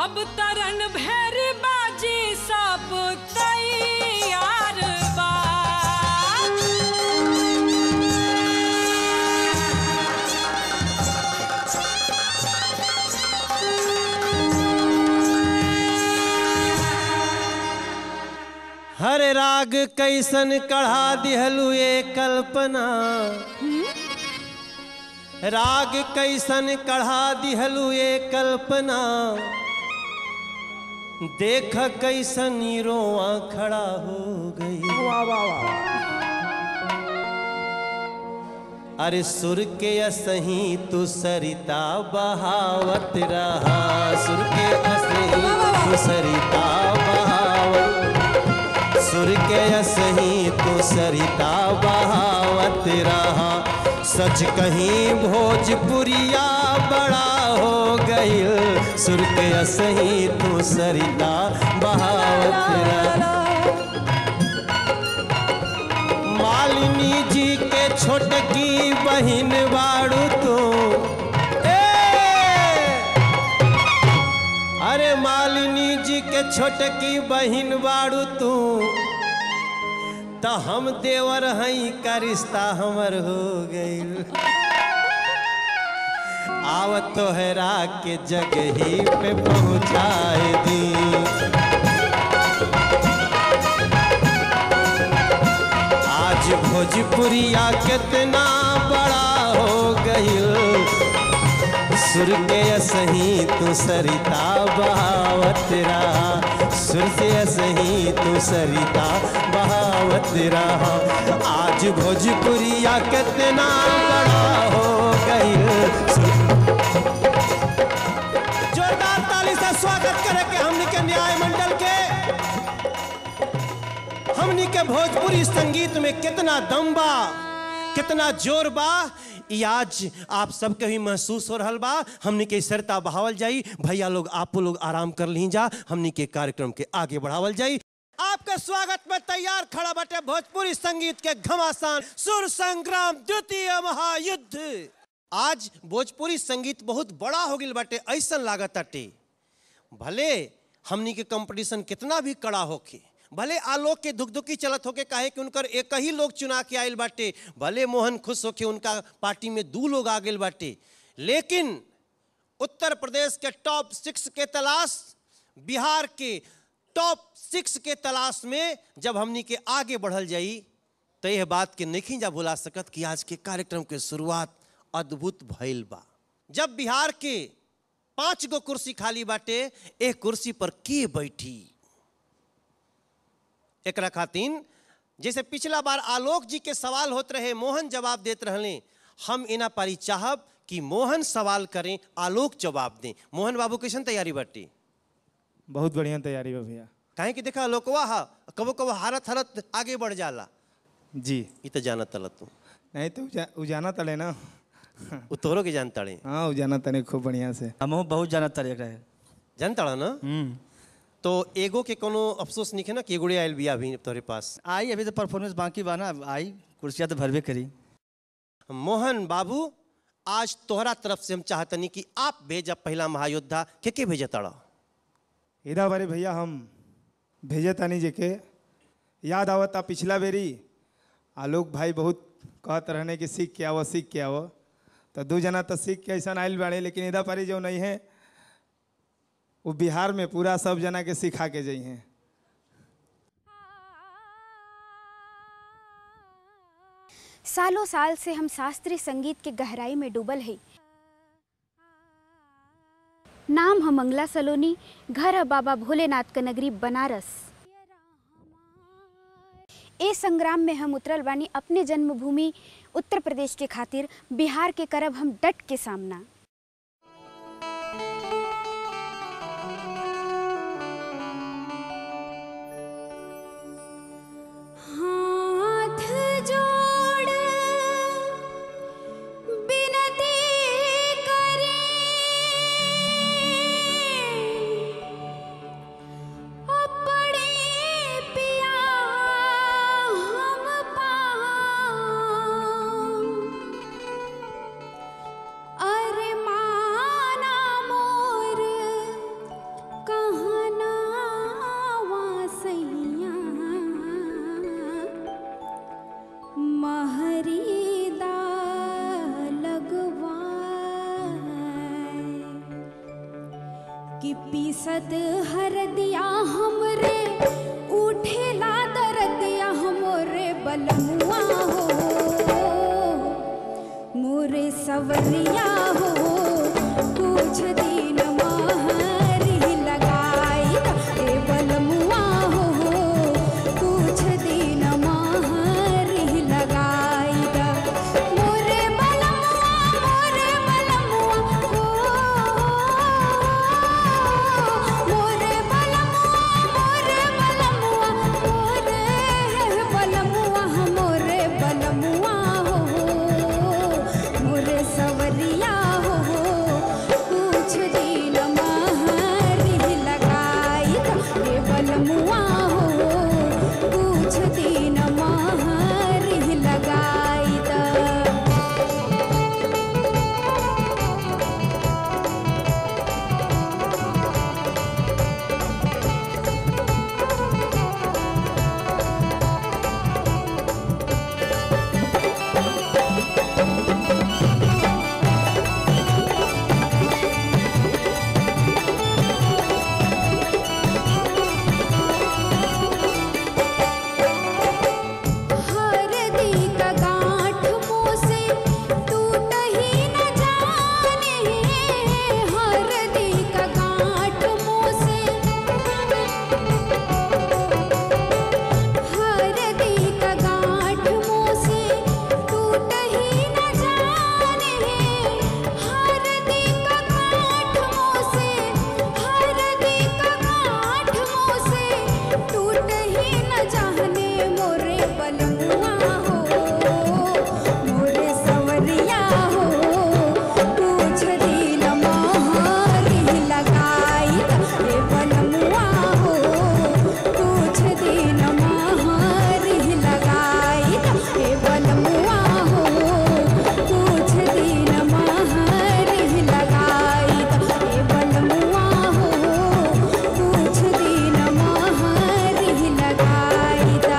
अब तरन भैरी बाजी सब तैयार बा हर राग कैसन कढ़ा दिहलु ये कल्पना राग कैसन कढ़ा दिहलु ये कल्पना देख कैसन ई रोआ खड़ा हो गई अरे सुर के असही तू सरिता बहावत रहा सुर के असही तू सरिता बहावत सुर के असही तू सरिता बहावत रहा सच कहीं भोजपुरिया बड़ा हो गईल सुर के असही तू सरिता बहावत रहा मालिनी जी के छोटकी बहिन बाड़ू तू ए! अरे मालिनी जी के छोटकी बहिन बाड़ू तू तो हम देवर हई का रिश्ता हमर हो गईल आवत तोहरा के जगही पे पहुँचाए दी आज भोजपुरिया कितना बड़ा हो गईल सुर के सही तू सरिता बहावत रहा सुर से सही तू सरिता बहावत रहा आज भोजपुरिया कितना बड़ा हो गईल जोरदार ताली से स्वागत करे के हमनी के न्याय मंडल के हमनी के भोजपुरी संगीत में कितना दम बा कितना जोर बा ई आज आप सबके भी महसूस हो रहल बा हमनी के सरता बहावल जाई भैया लोग आप लोग आराम कर ली जा हमनी के कार्यक्रम के आगे बढ़ावल जाई आपका स्वागत में तैयार खड़ा बटे भोजपुरी संगीत के घमासान सुर संग्राम द्वितीय महायुद्ध आज भोजपुरी संगीत बहुत बड़ा हो गई बाटे ऐसा लागत अटे भले हमनी के कंपटीशन कितना भी कड़ा होके भले आलोक के दुखदुखी चलत होके काहे कि उनकर एक ही लोग चुना के आयल बाटे भले मोहन खुश होके उनका पार्टी में दू लोग आ गए बाटे लेकिन उत्तर प्रदेश के टॉप सिक्स के तलाश बिहार के टॉप सिक्स के तलाश में जब हमनी के आगे बढ़ल जाई तो यह बात के नहीं जा भुला सकत कि आज के कार्यक्रम के शुरुआत अद्भुत भइल बा जब बिहार के पांच गो कुर्सी खाली बाटे एक कुर्सी पर के बैठी एकरा खातिन जैसे पिछला बार आलोक जी के सवाल होत रहे मोहन जवाब देत रहले हम इना पारी चाहब कि मोहन सवाल करें आलोक जवाब दें मोहन बाबू कैसन तैयारी बाटी बहुत बढ़िया तैयारी बा भैया काहे कि देखा आलोकवा हा कबो कबो हारत हारत आगे बढ़ जाला जी ई तो जानत तल तू नहीं तो उजा, उजाना तले ना उ तोहरो के जानताड़े हाँ उजाना तले खूब बढ़िया से हमहू बहुत जाना तरीक रहे जानताड़ा ना हम्म तो एगो के कोनो अफसोस नहीं है ना कि एगोड़े आयल बिया अभी तोहरे पास आई अभी तो परफॉर्मेंस बाकी बा ना आई कुर्सियाँ तो भरबे करी मोहन बाबू आज तोहरा तरफ से हम चाहतनी कि आप भेजा पहला महायोद्धा के के भेजा तड़ा इधर बारे भैया हम भेजे तानी जे के याद आवता पिछला बेरी आलोक भाई बहुत कहत रहने कि सीख के आवो सीख के आवो तो दू जना तो सीख के ऐसा आयल बाड़े लेकिन इधर पारी जो नहीं है वो बिहार में पूरा सब जना के सिखा के जाइ हैं सालों साल से हम शास्त्रीय संगीत के गहराई में डूबल है नाम है मंगला सलोनी घर है बाबा भोलेनाथ का नगरी बनारस ए संग्राम में हम उतरल बानी अपने जन्मभूमि उत्तर प्रदेश के खातिर बिहार के करब हम डट के सामना हाथ जोड़ बिनती करें अपने पिया हम पाऊं अरे माना मोर कि पीसत हर दिया हमरे उठेला दरदिया हमरे बलमुआ हो मोरे सवरिया हो कुछ दिन महरी लगाई ए बलमुआ हो कुछ दिन महरी लगाई मोरे बलमुआ मोरे बलमुआ हो मोरे बलमुआ मोरे बलमुआ मोरे बलमुआ मोरे बलमुआ हो मोरे सवरिया हो कुछ दिन महरी लगाई रे बलमुआ हो कुछ दिन महरी लगाई दा हरदी का गांठ मुँह से टूट ही न जाने हरदी का गांठ मुँह से हरदी का गांठ मुँह से टूट ही न जाने हरदी का गांठ मुँह से हरदी का गांठ मुँह से टूट ही न जाने मोरे बलमुआ हो मोरे सवरिया हो कुछ दिन मोहरी लगाई रे बलमुआ हो कुछ दिन मोहरी लगाई रे बलमुआ हो कुछ दिन मोहरी लगाई रे बलमुआ हो कुछ दिन मोहरी लगाई दा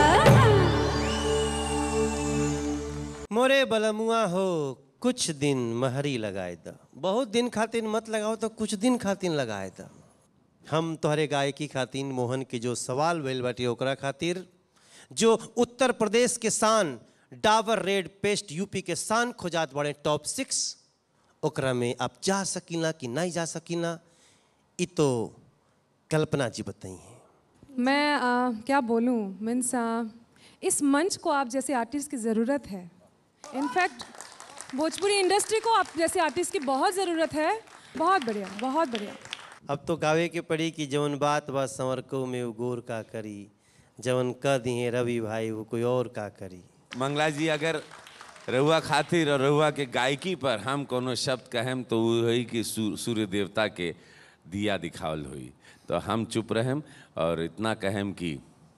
मोरे बलमुआ हो कुछ दिन महरी लगाए द बहुत दिन खातिर मत लगाओ तो कुछ दिन खातिर लगाए द हम तोहरे गायकी खातिर मोहन के जो सवाल भइल बाटे ओकरा खातिर जो उत्तर प्रदेश के शान डाबर रेड पेस्ट यूपी के शान खोजात बड़े टॉप सिक्स ओकरा में आप जा सकीना कि नहीं जा सकीना ई तो कल्पना जी बताई हैं मैं आ, क्या बोलूँ मीन्स इस मंच को आप जैसे आर्टिस्ट की ज़रूरत है इनफैक्ट भोजपुरी इंडस्ट्री को आप जैसे आर्टिस्ट की बहुत ज़रूरत है बहुत बढ़िया बहुत बढ़िया अब तो गावे के पड़ी कि जवन बात बा संवरको में वो गोर का करी जवन कह दिए रवि भाई वो कोई और का करी मंगला जी अगर रहुआ खातिर और रहुआ के गायकी पर हम कोनो शब्द कहेम तो वो है कि सू- सूर्य देवता के दिया दिखावल हुई तो हम चुप रहेम और इतना कहेम कि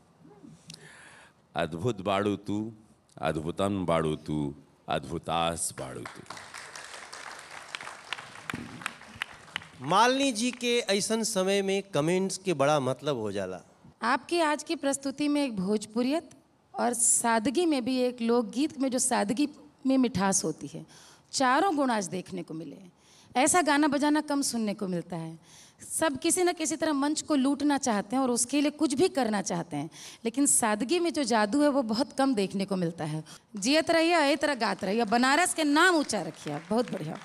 अद्भुत बाड़ू तू अद्भुतन बाड़ू तू अद्भुतास बाड़ू तू मालिनी जी के ऐसन समय में कमेंट्स के बड़ा मतलब हो जाला आपकी आज की प्रस्तुति में एक भोजपुरियत और सादगी में भी एक लोकगीत में जो सादगी में मिठास होती है चारों गुण आज देखने को मिले हैं ऐसा गाना बजाना कम सुनने को मिलता है सब किसी न किसी तरह मंच को लूटना चाहते हैं और उसके लिए कुछ भी करना चाहते हैं लेकिन सादगी में जो जादू है वो बहुत कम देखने को मिलता है जियत रहिए ए तरह गात रहिए बनारस के नाम ऊंचा रखिए आप बहुत बढ़िया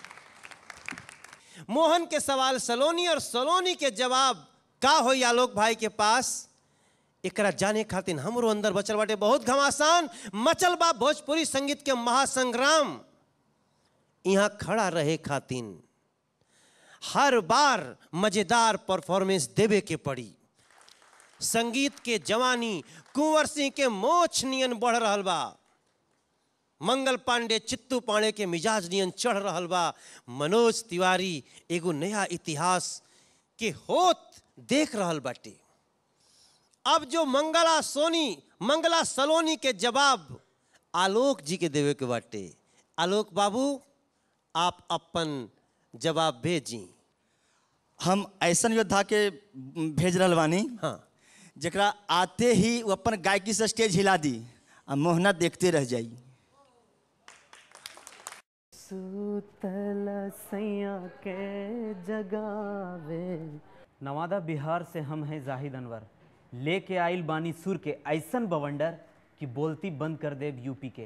मोहन के सवाल सलोनी और सलोनी के जवाब का हो आलोक भाई के पास एकरा जाने खातिर हमरो अंदर बचल बाटे बहुत घमासान मचल बा भोजपुरी संगीत के महासंग्राम यहाँ खड़ा रहे खातिन हर बार मजेदार परफॉर्मेंस देवे के पड़ी संगीत के जवानी कुंवर सिंह के मोछ नियन बढ़ रहल बा मंगल पांडे चित्तू पांडे के मिजाज नियन चढ़ रहल बा मनोज तिवारी एगो नया इतिहास के होत देख रहल बाटे अब जो मंगला सोनी मंगला सलोनी के जवाब आलोक जी के देवे के बाटे आलोक बाबू आप अपन जवाब भेजी हम ऐसन योद्धा के भेज रहल बानी हाँ जरा आते ही वो अपन गायकी से स्टेज हिला दी आ मोहना देखते रह जाई सूतल सैया के जगावे नवादा बिहार से हम हैं जाहिद अनवर लेके आइल बानी सुर के ऐसन बवंडर कि बोलती बंद कर देव यूपी के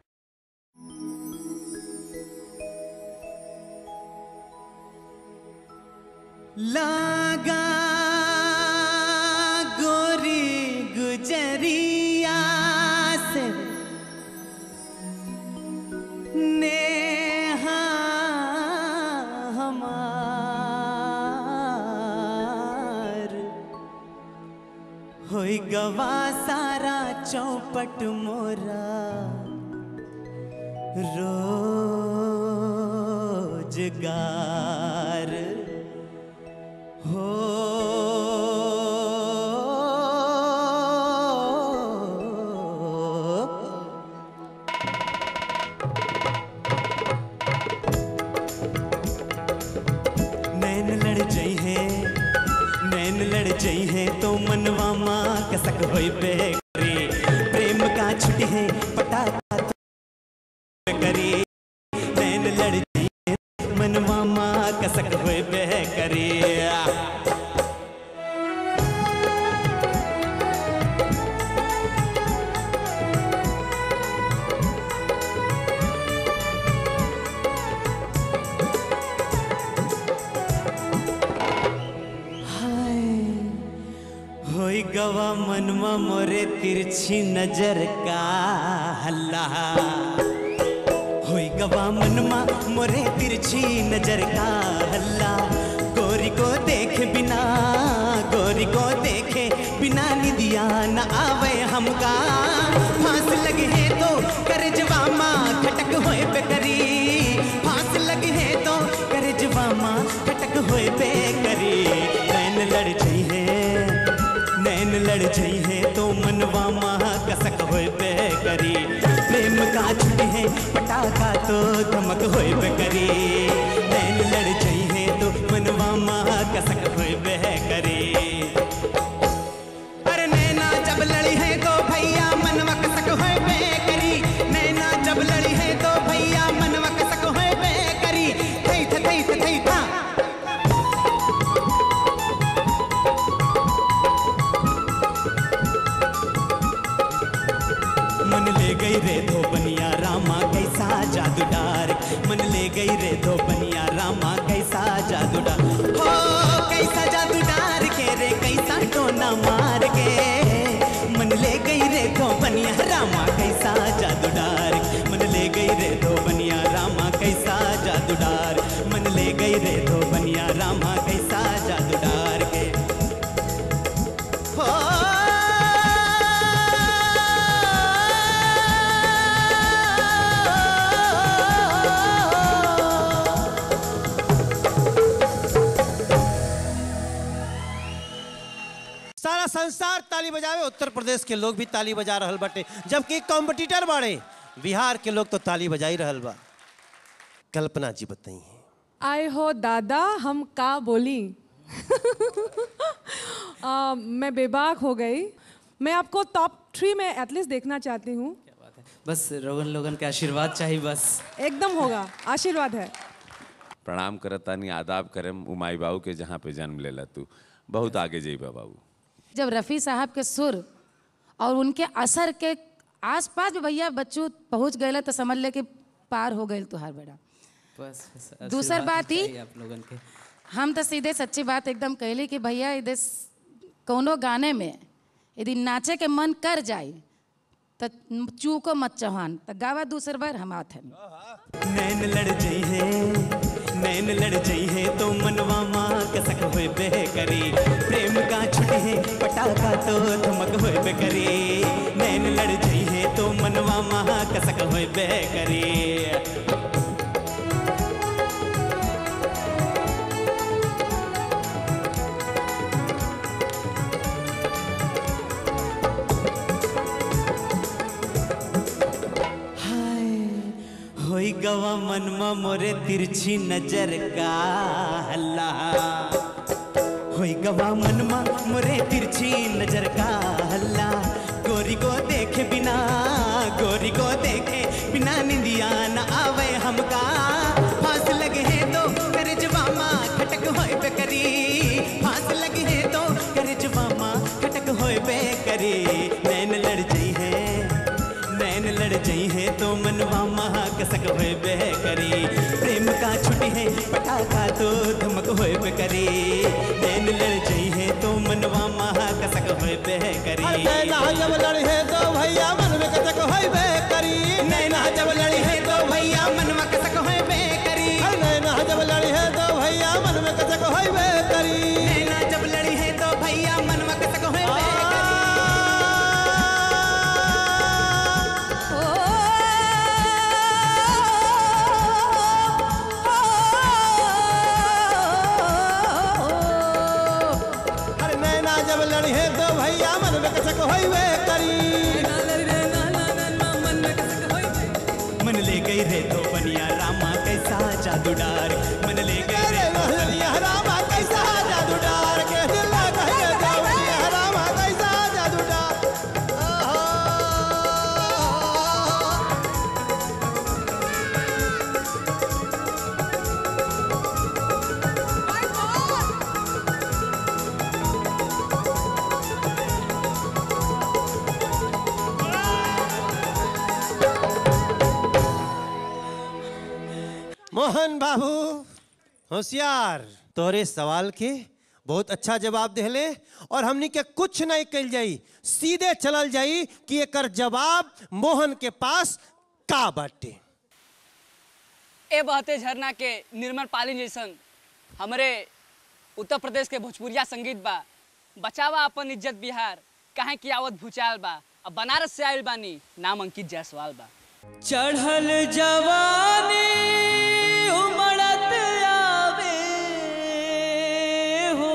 लागा गोरी गुजरिया से नेहा हमार होई गवा सारा चौपट मोरा रोजगार हो नैन लड़ जई है नैन लड़ जई है तो मनवा माँ कसक होई पे करे प्रेम का छुटी है पटाखा तो करे नैन लड़ जई है मनवा माँ कसक होई पे करे होई गवा मनवा मोरे तिरछी नजर का हल्ला होई गवा मनवा मोरे तिरछी नजर का हल्ला गोरी को देखे बिना गोरी को देखे बिना निदिया न आवे हमका फांस लगे है तो कर जवामा खटक होए पे करी फांस लगे है तो कर जवामा खटक होए पे करी नैन लड़ जई है नैन लड़ जई है तो मनवा महा कसक होए पे करी प्रेम का छुटी है पटाखा तो धमक होए पे करी नैन लड़ जई है तो मनवा महा कसक होए पे करी अरे नैना जब लड़ी है तो भैया मनवा कसक होए पे करी नैना जब लड़ी है तो भैया मनवा कसक होए पे करी थई थ थई थ थई था मन ले गई रे धोबनिया रामा कैसा जादू डार मन ले गई रे धोबनिया रामा कैसा जादू डार हो कैसा जादू डार के रे कैसा टोना मार के मन ले गई रे धोबनिया रामा कैसा जादू डार मन ले गई रे धोबनिया रामा कैसा जादू डार मन ले गई रे धोबनिया रामा कैसा जादू डार के हो सारा संसार ताली बजावे उत्तर प्रदेश के लोग भी ताली बजा रहल बाटे जबकि कॉम्पिटिटर बाड़े बिहार के लोग तो ताली बजा ही रहल बा कल्पना जी बताई आए हो दादा हम का बोली आ, मैं बेबाक हो गई मैं आपको टॉप थ्री में एटलीस्ट देखना चाहती हूँ बस रोगन लोगन के आशीर्वाद चाहिए बस एकदम होगा आशीर्वाद है प्रणाम करतानी आदाब करम उमाई बाबू के जहाँ पे जन्म लेला तू बहुत आगे जइबा बाबू जब रफ़ी साहब के सुर और उनके असर के आसपास भी भैया बच्चों पहुंच गए तो समझ ले कि पार हो गए तुहार बेटा बस बस दूसर आशीर्वाद बात ही- चाहिए आप लोगन के हम तो सीधे सच्ची बात एकदम कहली कि भैया यदि कोनो गाने में यदि नाचे के मन कर जाए तो चूको मत चौहान तो गावा दूसर बार हम आत हैं नैन लड़ जई है नैन लड़ जई है तो मनवा माँ कसक होए बे करी प्रेम का छुट है पटाखा तो धमक होए बे करी नैन लड़ जई है तो मनवा माँ कसक होए बे करी होई गवा मनमा मोरे तिरछी नजर का हल्ला होई गवा मनमा मोरे तिरछी नजर का हल्ला गोरी को देखे बिना गोरी को देखे बिना निंदिया न आवे हमका फांस लगे है तो कर जवामा खटक होए पे करी फांस लगे है तो कर जवामा खटक होए पे करी नैन लड़ जाई है नैन लड़ जाई है तो मनवा महा कसक होए बे करी प्रेम का छुट्टी है पटाखा तो धमक होए बे करी नैन लड़ जाई है तो मनवा महा कसक होए बे करी अरे नैना जब लड़ी है तो भैया मन में कतक होइबे करी नैना जब लड़ी है तो भैया मनवा कसक होए बे करी अरे नैना जब लड़ी है तो भैया मन में कतक होइबे करी नैना जब लड़ी है तो भैया मनवा कसक होए बे अरे नैना जब लड़ी है तो भैया मन में कतक होइबे करी मन ले गई रे तो बनिया रामा कैसा जादू डार मन ले गई रे तो बनिया रामा कैसा जादू डार के दिल लगा है देवरिया रामा कैसा जादू डार मोहन बाबू होशियार तोरे सवाल के बहुत अच्छा जवाब देले और हमनी के कुछ नहीं कल जाई सीधे चलल जाई कि एकर जवाब मोहन के पास का बाटे ए बहते झरना के निर्मल पाली जैसन हमरे उत्तर प्रदेश के भोजपुरिया संगीत बा बचावा अपन इज्जत बिहार काहे की आवत भूचाल बा अब बनारस से आइल बानी नाम अंकित जायसवाल बा चढ़ल जवानी उमड़त आवे हो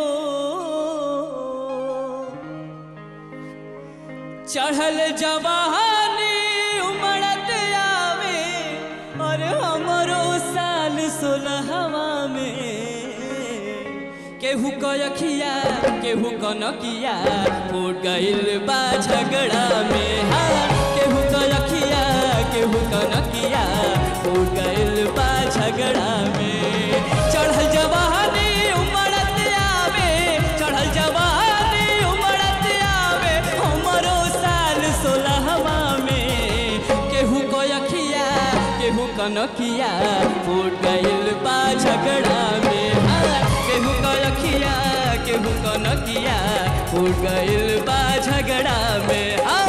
चढ़ल जवानी उमड़त आवे और हमरो साल सोलहवा में केहू कयखिया केहू कनकिया फूट गइल बा झगड़ा में हाँ केहू कयखिया केहू कनकिया फूट गइल बा झगड़ा में चढ़ल जवानी उमड़त आवे चढ़ल जवानी उमड़त आवे हमरो साल सोलहवा में केहू कयखिया केहू कनकिया फूट गइल बा झगड़ा में हाँ केहू कयखिया केहू कनकिया फूट गइल बा झगड़ा में हाँ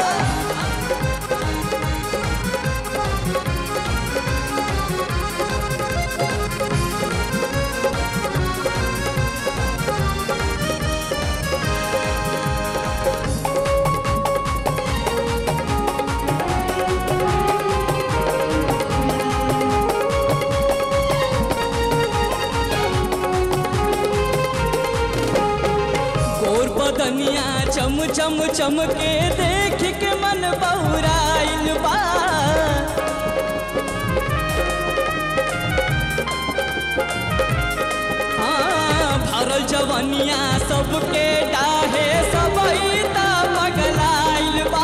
गोर बदनिया चम चम चमके देख के मन बौराइल बा हाँ, भरल जवनिया सबके डाहे सबई त पगलाइल बा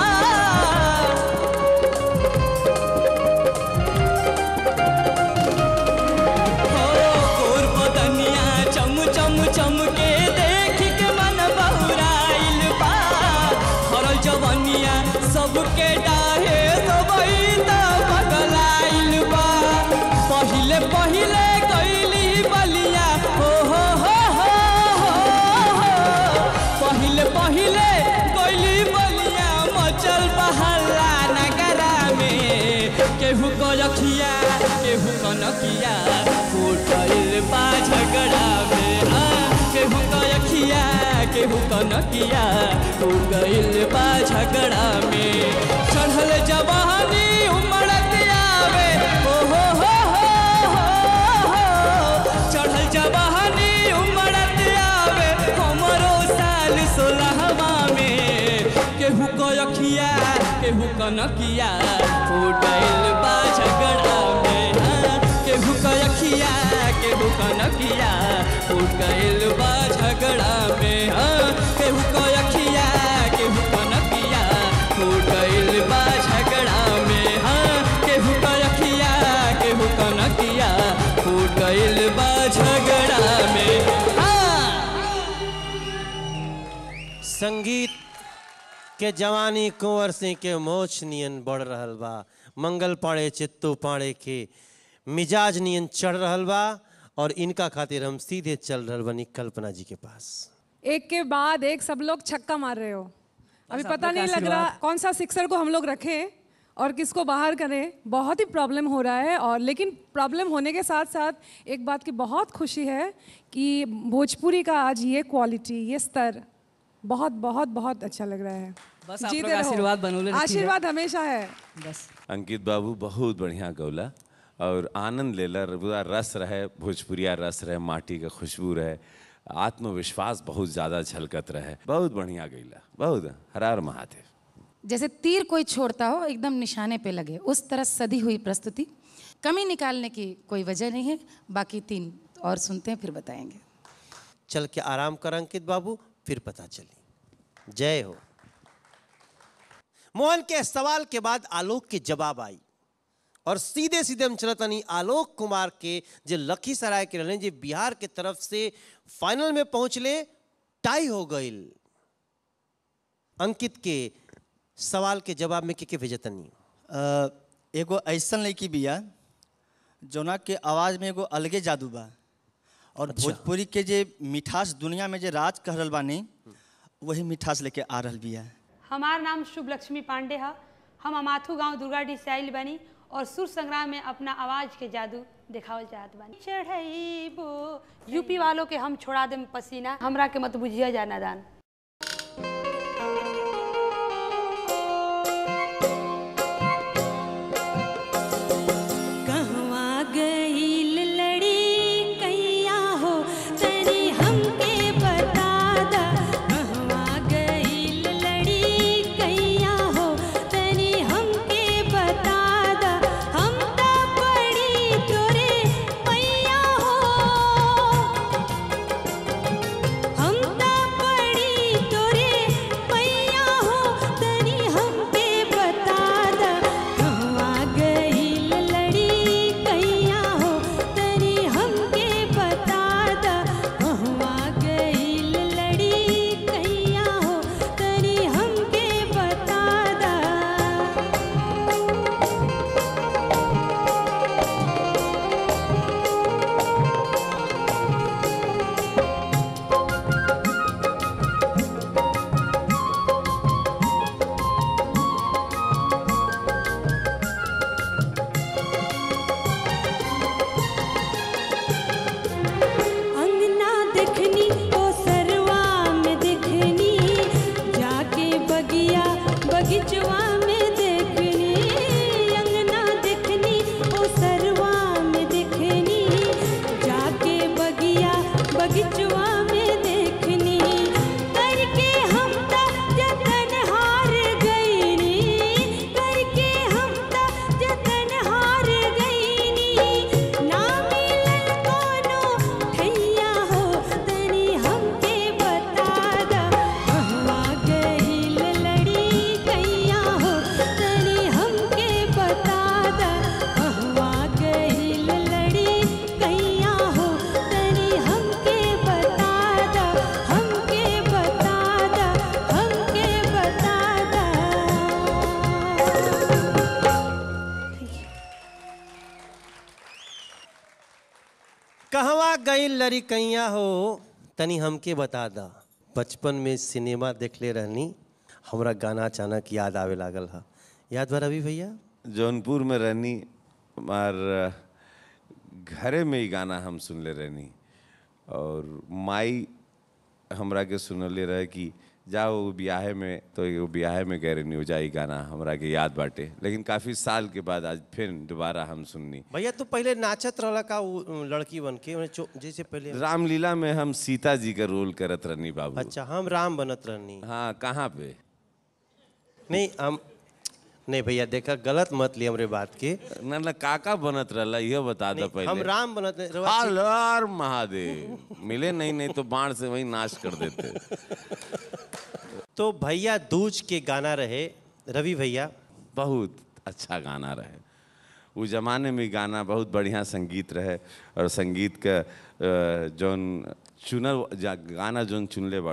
हो गोर बदनिया चम चम चमके देख के मन बहुराइल बा भरल जवनिया सबके डाहे सबई त पगलाइल बा पहिले पहिले गइली बलिया हो हो हो हो हो हो पहिले पहिले गइली बलिया मचल बहल्ला नगरा में केहू कलखिया केहू कनकिया फूटल बा झगड़ा में हाँ, केहू कलखिया केहू कनकिया फूट गइल बा झगड़ा में चढ़ल जवानी उमड़त आवे ओ हो हो हो हो हो चढ़ल जवानी उमड़त आवे हमरो साल सोलहवा में केहू कयखिया केहू कनकिया फूटल बा झगड़ा में हाँ, केहू कयखिया केहू कनकिया फूट गइल बा झगड़ा में हाँ, केहू कयखिया केहू कनकिया फूट गइल बा झगड़ा में हाँ, केहू कयखिया संगीत के जवानी कुंवर सिंह के मोछ नियन बढ़ रहल बा मंगल पाड़े चित्तू पाड़े के मिजाज नियन चढ़ रहल बा और इनका खातिर हम सीधे चल रहल बनी कल्पना जी के पास एक के बाद एक सब लोग छक्का मार रहे हो अभी बस पता आप लोग नहीं का लग रहा आशीर्वाद। कौन सा सिक्सर को हम लोग रखें और किसको बाहर करें बहुत ही प्रॉब्लम हो रहा है और लेकिन प्रॉब्लम होने के साथ साथ एक बात की बहुत खुशी है कि भोजपुरी का आज ये क्वालिटी ये स्तर बहुत बहुत बहुत अच्छा लग रहा है बस आप जीते लोग रहो। आशीर्वाद बनौले रखिए। आशीर्वाद हमेशा है बस अंकित बाबू बहुत बढ़िया गौला और आनंद लेला पूरा रस रहे भोजपुरिया रस रहे माटी का खुशबू रहे आत्मविश्वास बहुत ज़्यादा झलकत रहे बहुत बढ़िया गैला बहुत हरार महादेव जैसे तीर कोई छोड़ता हो एकदम निशाने पे लगे उस तरह सदी हुई प्रस्तुति कमी निकालने की कोई वजह नहीं है बाकी तीन और सुनते हैं फिर बताएंगे चल के आराम कर अंकित बाबू फिर पता चली जय हो मोहन के सवाल के बाद आलोक के जवाब आई और सीधे सीधे हम चलतनी आलोक कुमार के जो लखीसराय के रहने जो बिहार के तरफ से फाइनल में पहुंचले टाई हो गईल अंकित के सवाल के जवाब में के के भेजतनी अ, एगो ऐसन लड़की बिया जोना के आवाज़ में एगो अलगे जादू बा और भोजपुरी के जे मिठास दुनिया में जे राज कह रहल बानी वही मिठास लेके आ रहल बिया हमार नाम शुभ लक्ष्मी पांडे है हम अमाथू गांव दुर्गाडी से आइल बानी और सुर संग्राम में अपना आवाज के जादू दिखावल चाहत बानी चढ़ैबो यूपी वालों के हम छोड़ा देम पसीना हमरा के मत बुझिया जाना दान कहवा गईल लड़ी कैया हो तनी हमके बता दा कहवा गईल लड़ी कैया हो तनी हमके बता दा हम त पड़ी तोरे पैया हो हम त पड़ी तोरे पैया हो तनी हमके बता दा कहवा गईल लड़ी कैया हो तनी हमके बता दा कहवा गईल लड़ी कैया हो तनी हमके बता दा अंगना देखनी ओ सरवा में देखनी जाके बगिया बगीचवा में देखनी अंगना देखनी ओ सरवा में देखनी जाके बगिया बगीचवा में देखनी करके हम त जतन हार गईनी करके हम त जतन हार गईनी ना मिलल कोनो ठैया हो तनी हमके बता दा कहवा गईल लड़ी कैया हो तनी हमके बता दा कहवा गईल लड़ी कैया हो तनी हमके बता दा हमके बता दा हमके बता दा कहवा गई लड़ी कैया हो तनी हमके बता दा बचपन में सिनेमा देखले रहनी हमरा गाना अचानक याद आवे लागल हा याद बा रवि भैया जौनपुर में रहनी हमार घरे में ही गाना हम सुनले रहनी और माई हमरा के सुनले रहे कि जाओ ब्याहे में तो एगो ब्याहे में गए रहनी हो जाई गाना हमरा के याद बाटे लेकिन काफ़ी साल के बाद आज फिर दोबारा हम सुननी भैया तू पहले नाचत रहला का उ लड़की बन के ओने चो- जैसे पहले रामलीला में हम सीता जी का रोल करत रहनी बाबू अच्छा हम राम बनत रहनी हाँ कहाँ पे नहीं हम नहीं भैया देखा गलत मत ली हमरे बात के ना ना काका बनत रहला यह बता दो नहीं, पहले हम राम बनत रहे- हर हर महादेव मिले नहीं नहीं तो बाण से वही नाश कर देते तो भैया दूज के गाना रहे रवि भैया बहुत अच्छा गाना रहे उस जमाने में गाना बहुत बढ़िया संगीत रहे और संगीत का अ, जौन चुनल जा- गाना जौन चुनले बाड़ू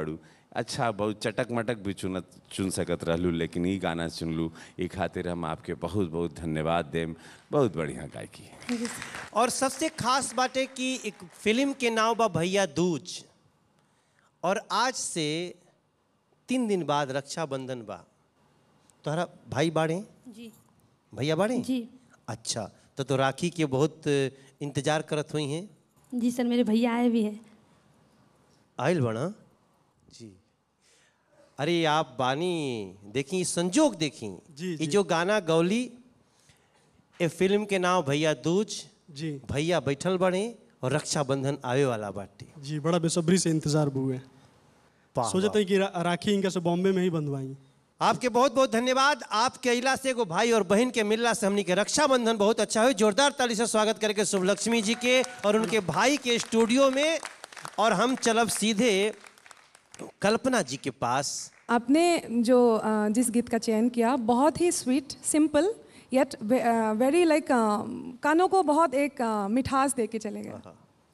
अच्छा बहुत चटक मटक भी चुन चुन सकत रहलू लेकिन ई गाना चुनलू ई खातिर हम आपके बहुत बहुत धन्यवाद देम बहुत बढ़िया गायकी और सबसे खास बाटे कि एक फिल्म के नाम बा भैया दूज और आज से तीन दिन बाद रक्षाबंधन बा तोहरा भाई बाड़े जी भैया बाड़े जी अच्छा तो तो राखी के बहुत इंतजार करत हुई हैं जी सर मेरे भैया आए भी हैं आयल बना जी अरे आप बानी देखी संजोग देखी जी, ये जो गाना गौली ए फिल्म के नाम भैया दूज जी भैया बैठल बड़े और रक्षाबंधन आवे वाला बाटे जी बड़ा बेसब्री से इंतजार हुए वाह, सोचते हैं कि रा, राखी इनका से बॉम्बे में ही बंधवाई आपके बहुत बहुत धन्यवाद आपके अला से एगो भाई और बहन के मिलला से हमनी के रक्षाबंधन बहुत अच्छा हुई जोरदार ताली से स्वागत करके शुभलक्ष्मी जी के और उनके भाई के स्टूडियो में और हम चलब सीधे कल्पना जी के पास आपने जो अ, जिस गीत का चयन किया बहुत ही sweet simple yet very like कानों को बहुत एक अ, मिठास दे के चले गए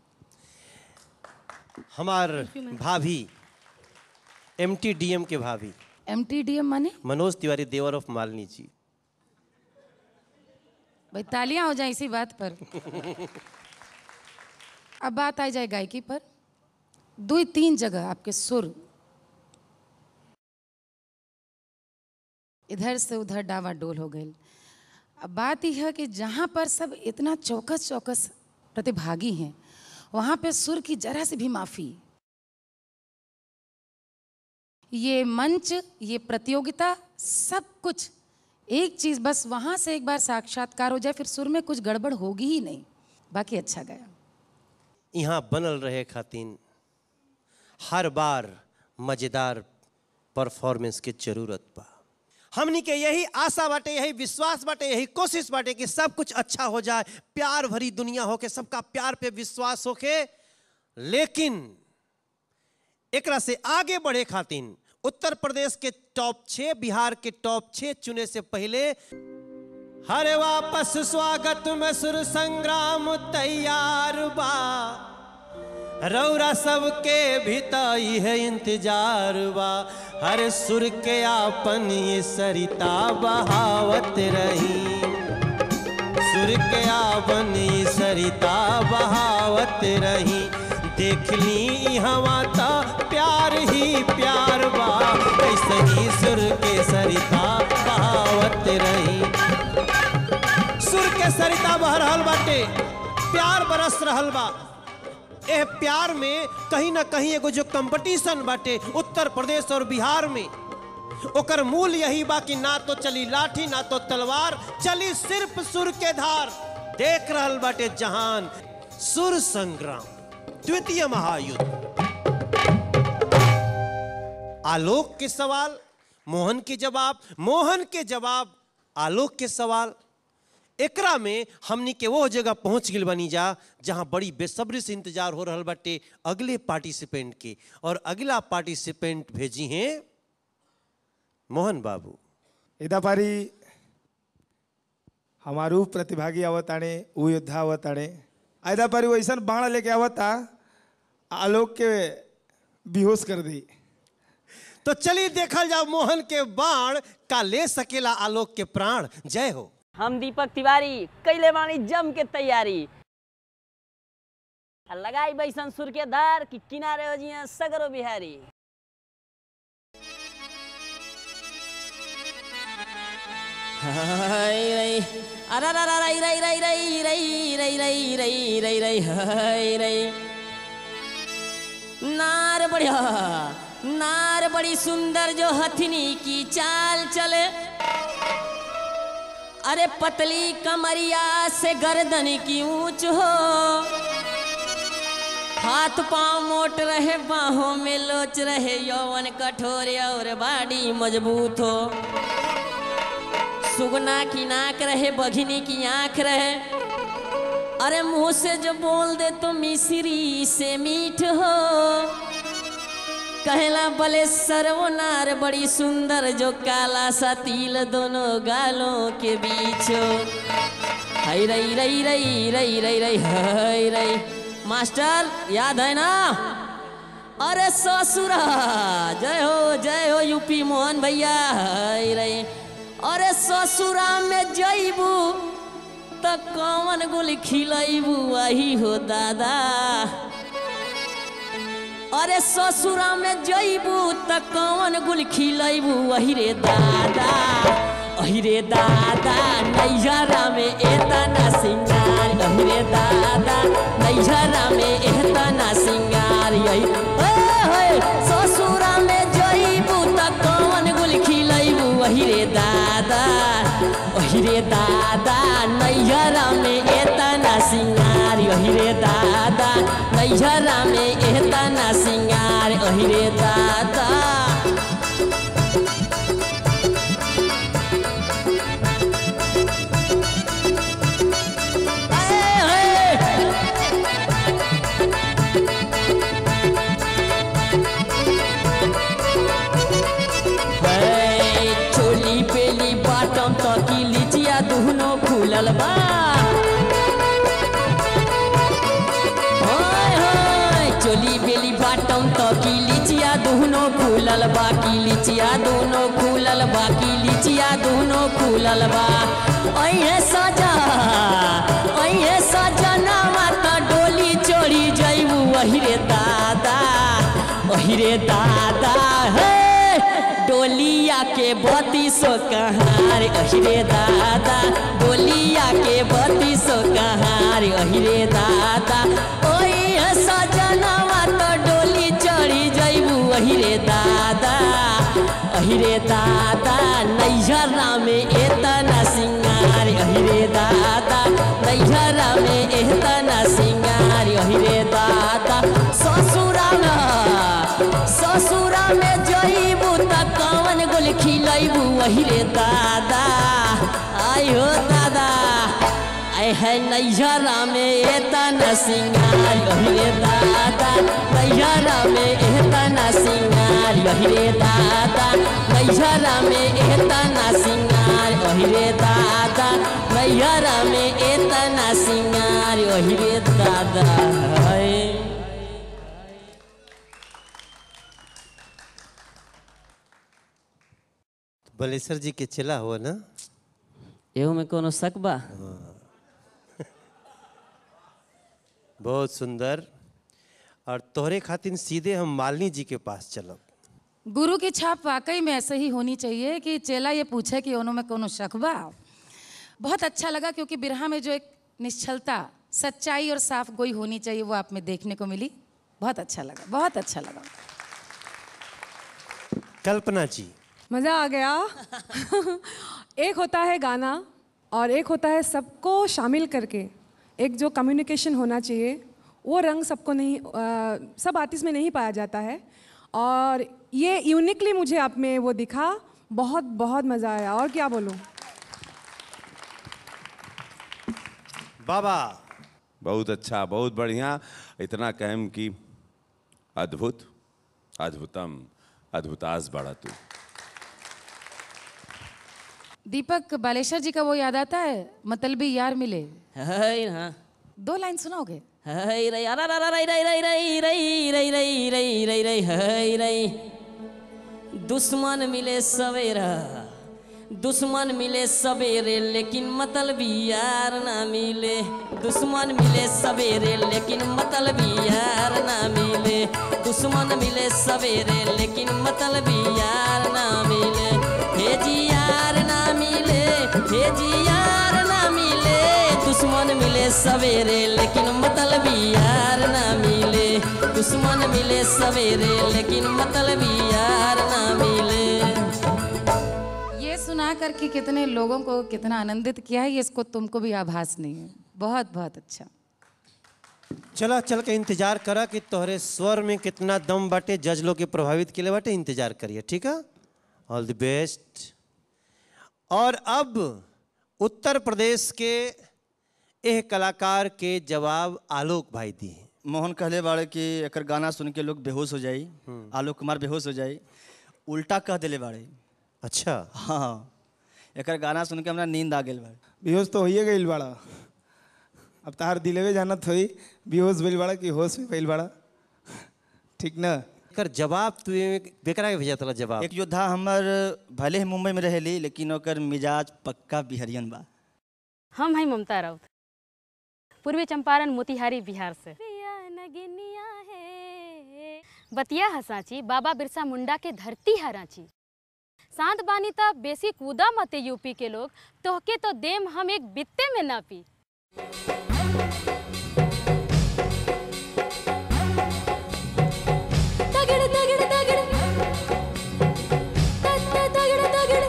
हमार भाभी एम टी डी एम के भाभी एम टी डी एम माने मनोज तिवारी देवर ऑफ मालिनी जी भाई तालियां हो जाए इसी बात पर अब बात आ जाए गायकी पर दो तीन जगह आपके सुर इधर से उधर डावाडोल हो गए अब बात यह है कि जहाँ पर सब इतना चौकस चौकस प्रतिभागी हैं वहाँ पे सुर की जरा से भी माफ़ी ये मंच ये प्रतियोगिता सब कुछ एक चीज़ बस वहाँ से एक बार साक्षात्कार हो जाए फिर सुर में कुछ गड़बड़ होगी ही नहीं बाकी अच्छा गया यहाँ बनल रहे खातिन हर बार मजेदार परफॉर्मेंस के जरूरत बा हमनी के यही आशा बाटे यही विश्वास बाटे यही कोशिश बाटे कि सब कुछ अच्छा हो जाए प्यार भरी दुनिया होके सबका प्यार पे विश्वास होके लेकिन एकरा से आगे बढ़े खातिन उत्तर प्रदेश के टॉप छह बिहार के टॉप छह चुने से पहले हरे वापस स्वागत में सुर संग्राम तैयार बा रौरा सबके भीताई है इंतजार बा हर सुर के आपन ये सरिता बहावत रही सुर के आपन ये सरिता बहावत रही देख ली हवा ता प्यार ही प्यार बा ऐसे ही सुर के सरिता बहावत रही सुर के सरिता बह रहल बाटे प्यार बरस रहल बा एह प्यार में कहीं ना कहीं एगो जो कंपटीशन बाटे उत्तर प्रदेश और बिहार में ओकर मूल यही बा कि ना तो चली लाठी ना तो तलवार चली सिर्फ सुर के धार देख रहल बाटे जहान सुर संग्राम द्वितीय महायुद्ध आलोक के सवाल मोहन के जवाब मोहन के जवाब आलोक के सवाल एकरा में हमनी के वो जगह पहुंच गई बनी जा जहां बड़ी बेसब्री से इंतजार हो रहल बाटे अगले पार्टिसिपेंट के और अगला पार्टिसिपेंट भेजी हैं मोहन बाबू इदा पारी हमारू प्रतिभागी आवताणे उ योद्धा आवताणे आयदा पारी वैसन बाण लेके आवता आलोक के बेहोश कर दी तो चलिए देखल जाओ मोहन के बाण का ले सकेला आलोक के प्राण जय हो हम दीपक तिवारी कैले बानी जम के तैयारी आ लगाई बैसन सुर के धार कि किनारे हो जिया सगरो बिहारी हाय रई अरे रे रई रई रई रई रई रई रई रई रई रई हाय रई नार बढ़िया नार बड़ी सुंदर जो हथनी की चाल चले अरे पतली कमरिया से गर्दन की ऊंच हो हाथ पांव मोट रहे बाहों में लोच रहे यौवन कठोर और बाड़ी मजबूत हो सुगना की नाक रहे बघिनी की आंख रहे अरे मुंह से जो बोल दे तो मिश्री से मीठ हो कहला बले सर्वनार बड़ी सुंदर जो काला सा तिल दोनों गालों के बीच हो हई रई रई रई रई रई रई हई रई मास्टर याद है ना अरे ससुरा जय हो जय हो यूपी मोहन भैया हाय रे अरे ससुरा में जईबू त कौन गुल खिलैबू वही हो दादा अरे ससुरा में जईबू त कौन गुल खिलैबू वही रे दादा अहि रे दादा नैहरा में एतना सिंगार अहि रे दादा नैहरा में एतना सिंगार यही ओए ससुरा में जईबू त कौन गुल खिलैबू वही रे दादा अहि रे दादा नैहरा में एतना सिंगार अहि रे दादा नैहरा में एतना सिंगार अहि रे दादा है, चोली पेली बाटम तकी लिचिया दुहनो खुलल बा होय, होय, चोली बेली बाटम तकी लिचिया दुहनो खुलल बा की लिचिया दुहनो खुलल बा की लिचिया दुहनो खुलल बा अइहे सजा अइहे सजना माता डोली चढ़ी जइबू वही रे दादा वही रे दादा हे डोलिया के बत्तीसो कहार अहिरे दादा डोलिया के बत्तीसो कहार अहिरे दादा ओई सजनवा तो डोली चढ़ी जइबू अहिरे दादा अहिरे दादा नैहरा में एतना सिंगार अहिरे दादा नैहरा में एतना सिंगार अहिरे दादा ससुरा में ससुरा में जइबू त कौन गुल खिलैबू वही रे दादा आई हो दादा आय है नैहरा में एतना सिंगार वही रे दादा नैहरा में एतना सिंगार वही रे दादा नैहरा में एतना सिंगार वही रे दादा नैहरा में एतना सिंगार वही रे दादा है बलेश्वर जी के चला हुआ ना एहू में कोनो शक बा बहुत सुंदर और तोहरे खातिर सीधे हम मालिनी जी के पास चलब गुरु की छाप वाकई में ऐसे ही होनी चाहिए कि चेला ये पूछे कि उन्हों में कोनो शक बा बहुत अच्छा लगा क्योंकि बिरहा में जो एक निश्चलता सच्चाई और साफ गोई होनी चाहिए वो आप में देखने को मिली बहुत अच्छा लगा बहुत अच्छा लगा कल्पना जी मज़ा आ गया एक होता है गाना और एक होता है सबको शामिल करके एक जो कम्युनिकेशन होना चाहिए वो रंग सबको नहीं अ, सब आर्टिस्ट में नहीं पाया जाता है और ये यूनिकली मुझे आप में वो दिखा बहुत बहुत मज़ा आया और क्या बोलूँ बाबा बहुत अच्छा बहुत बढ़िया इतना कहम कि अद्भुत अद्भुतम अद्भुतास बड़ा तू दीपक बालेश्वर जी का वो याद आता है मतलबी यार मिले है हाँ दो लाइन सुनाओगे है रे अरे रे रे रे रे रे रे रे रे रे रे रे है रे दुश्मन मिले सवेरा दुश्मन मिले सवेरे लेकिन मतलबी यार ना मिले दुश्मन मिले सवेरे लेकिन मतलबी यार ना मिले दुश्मन मिले सवेरे लेकिन मतलबी यार ना मिले हे जी यार ना मिले हे जी यार ना मिले दुश्मन मिले सवेरे लेकिन मतलबी यार ना मिले दुश्मन मिले सवेरे लेकिन मतलबी यार ना मिले ये सुना करके कितने लोगों को कितना आनंदित किया है ये इसको तुमको भी आभास नहीं है बहुत बहुत अच्छा चला चल के इंतजार करा कि तोहरे स्वर में कितना दम बाटे जज लोग के प्रभावित के लिए बाटे इंतजार करिए ठीक है ऑल द बेस्ट और अब उत्तर प्रदेश के एह कलाकार के जवाब आलोक भाई दिए मोहन कहले बाड़े कि एकर गाना सुन के लोग बेहोश हो जाई आलोक कुमार बेहोश हो जाई उल्टा कह दिले बाड़े अच्छा हाँ एकर गाना सुन के हमरा नींद आ गेल बाड़े बेहोश तो होइए गईल बाड़ा अब तार दिलेवे जानत होई बेहोश भइल बाड़ा कि होश में भइल बाड़ा ठीक ना कर जवाब तू बेकरा के भेजा तला जवाब एक योद्धा हमर भले ही मुंबई में रहेली लेकिन ओकर मिजाज पक्का बिहरियन बा हम हैं ममता राउत पूर्वी चंपारण मोतिहारी बिहार से बतिया हसाची बाबा बिरसा मुंडा के धरती है रांची शांत बानी त बेसी कूदा मते यूपी के लोग तोहके तो देम हम एक बित्ते में ना पी तगड़ तगड़ तगड़ तगड़ तगड़ तगड़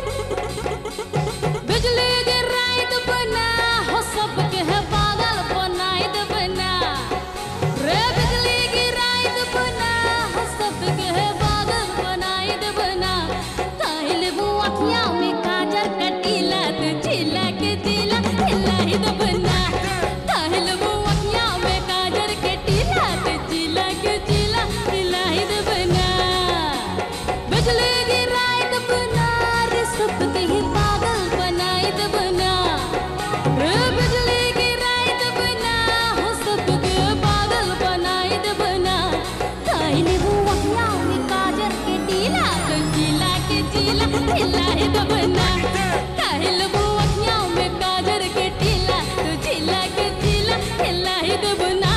बिजली गिराई तो बना हो सबके है पागल बनाई तो बना रे बिजली गिराई तो बना हो सबके है पागल बनाई तो बना काहिल वो अखियां में काजर कटीला तो चिल्ला के दिला हिला ही तो बना काहिल वो अखियां में काजर कटीला तो चिल्ला के चिल्ला हिला ही तो बना बिजली गिराई तो बना रे सबके ही पागल बनाई तो बना रे बिजली गिराई तो बना हो सबके पागल बनाई तो बना काहिल वो अखियां में काजर के टीला तो चिल्ला के चिल्ला हिला ही तो बना काहिल वो अखियां में काजर के टीला तो चिल्ला के चिल्ला हिला ही तो बना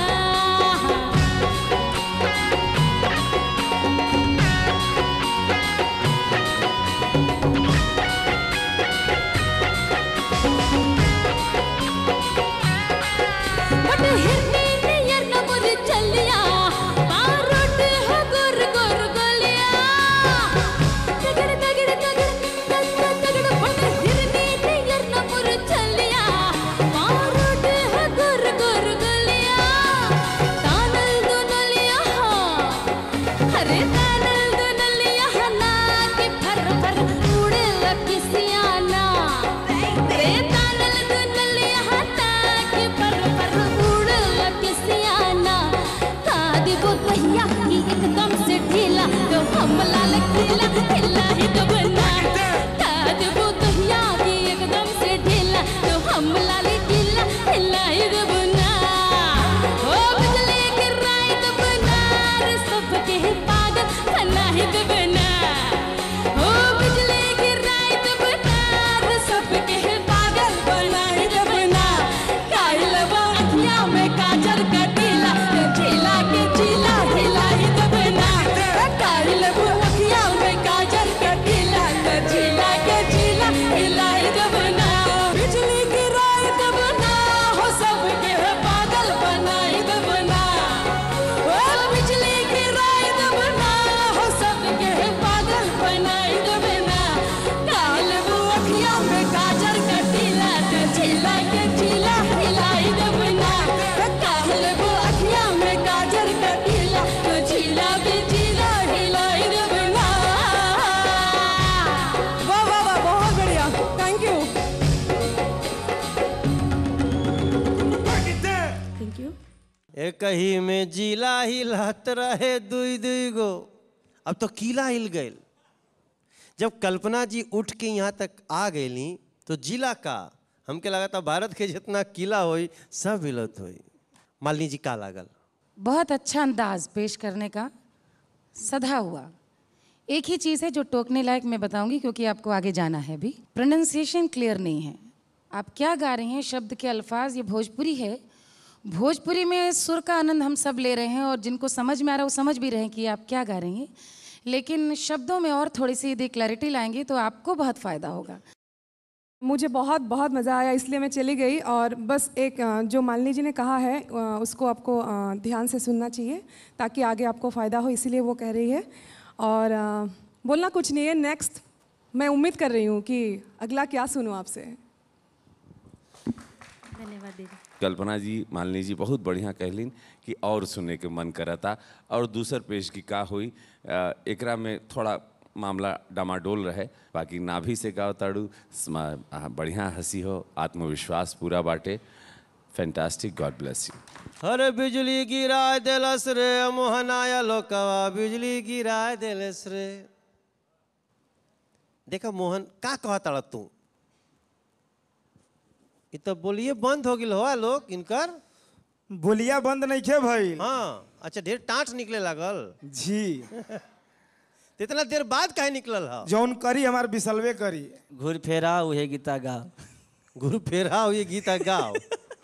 बट हिरनी नियर न मुर चलिया बारोट हो गुर गुर गलिया तगड़ तगड़ तगड़ तगड़ तगड़ बट हिरनी नियर न मुर चलिया बारोट हो गुर गुर गलिया तानल दुनलिया अरे तानल दुनलिया ना कि फर फर उड़े लकिसियाना रे तानल दुनलिया ना कि फर फर उड़े लकिसियाना कादी वो भैया की एकदम से ढीला तो हमला लकीला हिला ही तो बना कादी वो भैया की एकदम से ढीला तो हमला लकीला हिला ही तो बना ओ बिजली गिराई तो बना रे सबके ही पागल बना ही तो बना ओ बिजली गिराई तो बना रे सबके ही पागल बना ही तो बना काइल वो अखियां में काजर का टीला ढीला के ढीला ढीला ही तो बना काइल वो अखियां में काजर का टीला ढीला के ढीला ढीला ही तो बना बिजली गिराई तो बना हो सबके है पागल बनाई तो बना ओ बिजली गिराई तो बना हो सबके है पागल बनाई तो बना काल वो अखियां में काजर का टीला तो झीला के झीला हिलाई तो बना काल वो अखियां में काजर का टीला तो झीला के झीला हिलाई तो बना वाह वाह वाह बहुत बढ़िया थैंक यू थैंक यू एक ही में जिला हिलत रहे दुई दुई गो अब तो किला हिल गए जब कल्पना जी उठ के यहाँ तक आ गईली तो जिला का हमके लगा था भारत के जितना किला होई सब हिलत होई मालिनी जी का लागल बहुत अच्छा अंदाज पेश करने का सधा हुआ एक ही चीज़ है जो टोकने लायक मैं बताऊंगी क्योंकि आपको आगे जाना है भी प्रोनाउंसिएशन क्लियर नहीं है आप क्या गा रहे हैं शब्द के अल्फाज ये भोजपुरी है भोजपुरी में सुर का आनंद हम सब ले रहे हैं और जिनको समझ में आ रहा है वो समझ भी रहे हैं कि आप क्या गा रहे हैं लेकिन शब्दों में और थोड़ी सी यदि क्लैरिटी लाएंगे तो आपको बहुत फ़ायदा होगा मुझे बहुत बहुत मज़ा आया इसलिए मैं चली गई और बस एक अ, जो मालिनी जी ने कहा है अ, उसको आपको अ, ध्यान से सुनना चाहिए ताकि आगे आपको फ़ायदा हो इसीलिए वो कह रही है और अ, बोलना कुछ नहीं है नेक्स्ट मैं उम्मीद कर रही हूँ कि अगला क्या सुनूँ आपसे धन्यवाद दीदी कल्पना जी मालिनी जी बहुत बढ़िया कहलिन कि और सुने के मन करता और दूसर पेश की का हुई अ, एकरा में थोड़ा मामला डामाडोल रहे बाकी नाभि से गाओ ताड़ू स्मा- आ, बढ़िया हंसी हो आत्मविश्वास पूरा बाटे फैंटास्टिक गॉड ब्लेस यू अरे बिजली गिरा दिलस रे मोहनाया लोकवा बिजली गिरा दिलस रे देखा मोहन का कहता तू ये तो बोलिए बंद हो गई हो लोग इनकर बोलिया बंद नहीं खे भइल हाँ अच्छा ढेर टाँट निकले लागल जी तो इतना देर बाद काहे निकलल हा जौन करी हमार बिसलवे करी घूर फेरा उहे गीता गा गुरु फेरा ये गीता गाओ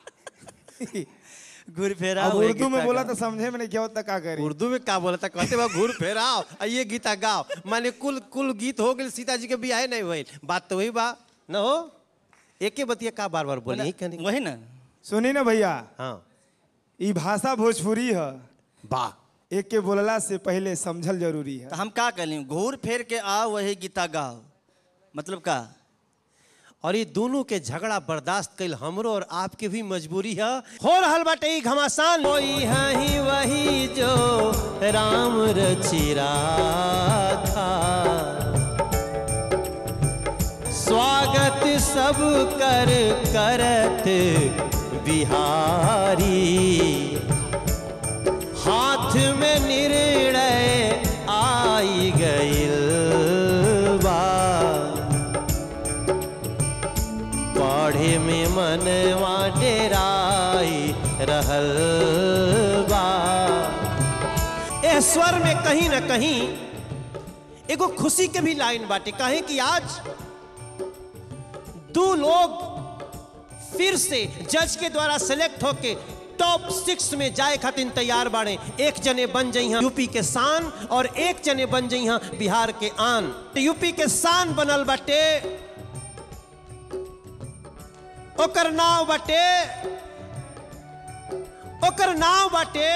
घूर फेरा अब उहे उर्दू में गीता बोला गा। तो समझे में नहीं क्या होता का करी उर्दू में का बोला था कहते बा घूर फेराओ आ ये गीता गाओ माने कुल कुल गीत हो गए सीता जी के बियाह नहीं भइल बात तो वही बा न हो एके बतिया का बार बार बोली कहने वही ना सुनी ना भैया हाँ ई भाषा भोजपुरी है बा एक के बोलला से पहले समझल जरूरी है तो हम का कहली घूर फेर के आ वही गीता गाओ मतलब का और ये दोनों के झगड़ा बर्दाश्त कैल हमरो और आपके भी मजबूरी है हो रहल बाटे ई घमासान कोई है ही वही जो राम रचिरा था स्वागत सब कर करत बिहारी हाथ में निर्णय आई गइल बा पढ़े में मनवा डेराई रहल बा ए स्वर में कहीं न कहीं एगो खुशी के भी लाइन बाटे कहे कि आज दो लोग फिर से जज के द्वारा सेलेक्ट होके टॉप सिक्स में जाए खातिर तैयार बाड़े एक जने बन जई हैं यूपी के शान और एक जने बन जई हैं बिहार के आन यूपी के शान बनल बाटे ओकर नाव बाटे ओकर नाव बाटे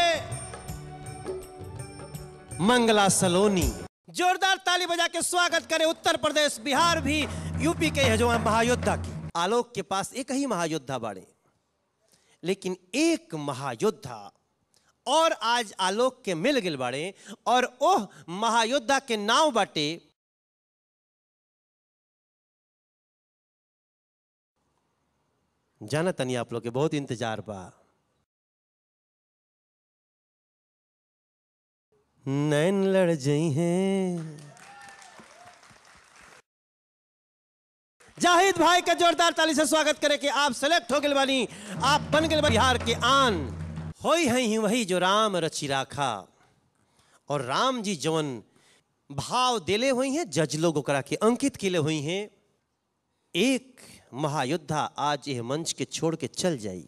मंगला सलोनी जोरदार ताली बजा के स्वागत करे उत्तर प्रदेश बिहार भी यूपी के है जो है महायोद्धा की आलोक के पास एक ही महायोद्धा बाड़े लेकिन एक महायोद्धा और आज आलोक के मिल गिल बाड़े और ओह महायोद्धा के नाव बाटे जाना तनी आप लोग के बहुत इंतजार बा नैन लड़ जई हैं जाहिद भाई का जोरदार ताली से स्वागत करे कि आप सेलेक्ट हो गए बानी आप बन गए बिहार के आन होई हैं ही वही जो राम रचि राखा और राम जी जवन भाव देले हुई हैं जज लोग ओकरा के अंकित केले हुई हैं एक महायोद्धा आज यह मंच के छोड़ के चल जाई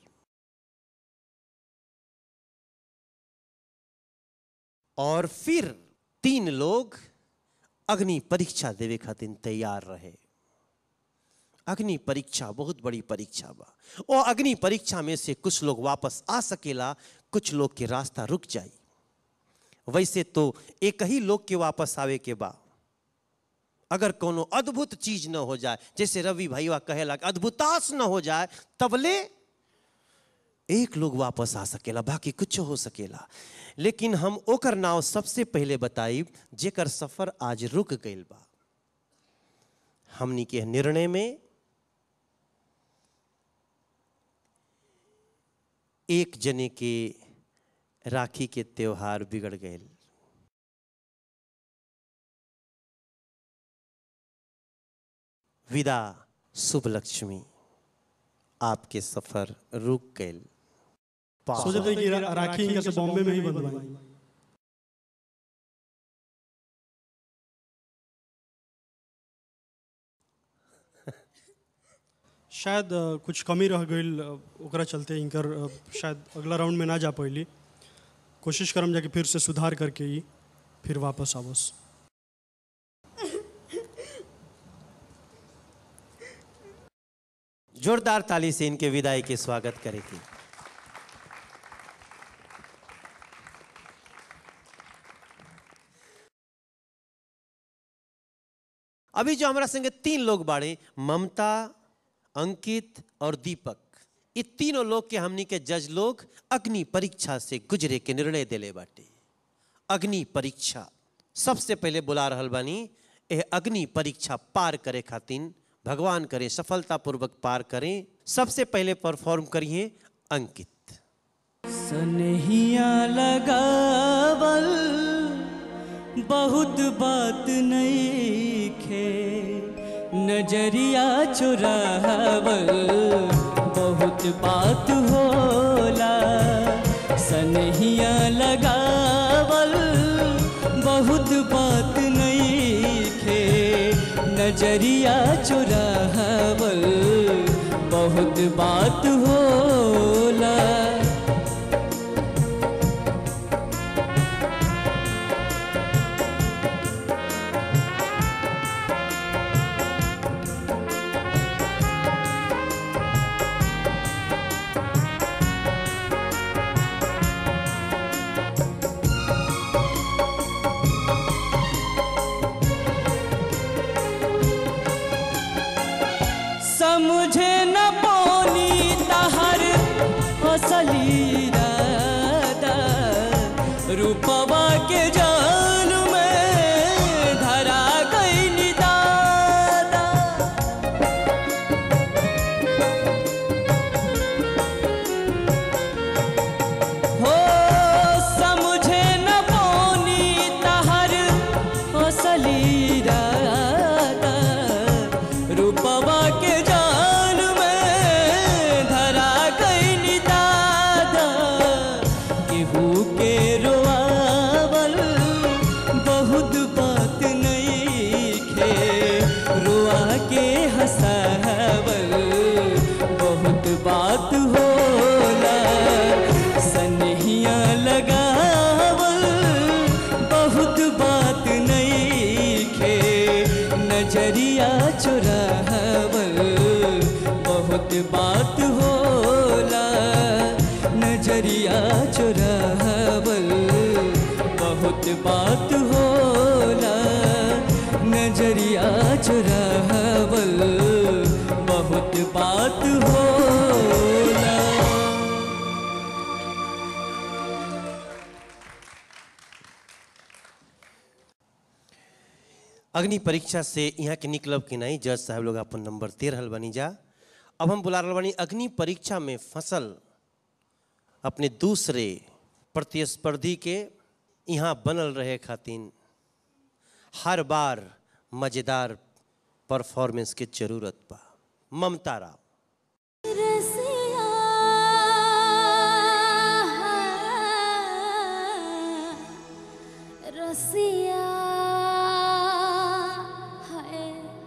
और फिर तीन लोग अग्नि परीक्षा देवे खातिर तैयार रहे अग्नि परीक्षा बहुत बड़ी परीक्षा बा और अग्नि परीक्षा में से कुछ लोग वापस आ सकेला कुछ लोग के रास्ता रुक जाई वैसे तो एक ही लोग के वापस आवे के बा अगर कोनो अद्भुत चीज न हो जाए जैसे रवि भैया कहेला कि अद्भुतास न हो जाए तबले एक लोग वापस आ सकेला बाकी कुछ हो सकेला लेकिन हम ओकर नाव सबसे पहले बताई जेकर सफर आज रुक गईल बा हमनी के निर्णय में एक जने के राखी के त्योहार बिगड़ गए विदा शुभ लक्ष्मी आपके सफर रुक गए सोचे थे कि रा- राखी इनका से बॉम्बे में ही बंधवाई शायद अ, कुछ कमी रह गई ओकरा चलते इनकर अ, शायद अगला राउंड में ना जा पैली कोशिश करम जाके फिर से सुधार करके ही फिर वापस आवस जोरदार ताली से इनके विदाई के स्वागत करेगी अभी जो हमारा संगे तीन लोग बाड़े ममता अंकित और दीपक ये तीनों लोग के हमनी के जज लोग अग्नि परीक्षा से गुजरे के निर्णय दिले बाटे अग्नि परीक्षा सबसे पहले बुला रहल बानी यह अग्नि परीक्षा पार करे खातिर भगवान करे सफलतापूर्वक पार करें सबसे पहले परफॉर्म करिए अंकित सनहिया लगावल बहुत बात नहीं खे नजरिया चुरावल बहुत बात होला सनहिया लगावल बहुत बात नहीं खे नजरिया चुरावल बहुत बात होला समझे न पौनी तहर असली राधा रूपवा के जान में धरा गई दादा हो समझे न पौनी तहर असली राधा रूपवा के जान में धरा गई दादा केहू के रोआवल बहुत बात नहीं खे रोआ के हंसावल बहुत बात होला सनहिया लगावल बहुत बात नहीं खे नजरिया चुरावल बहुत बात होला नजरिया चुरावल बहुत बात होला नजरिया चुरावल बहुत बात होला अग्नि परीक्षा से यहाँ के निकलब कि नहीं जज साहब लोग अपन नंबर दे रहल बनी जा अब हम बुला रहल बानी अग्नि परीक्षा में फसल अपने दूसरे प्रतिस्पर्धी के यहाँ बनल रहे खातिन हर बार मज़ेदार परफॉर्मेंस के जरूरत बा ममता राव रसिया है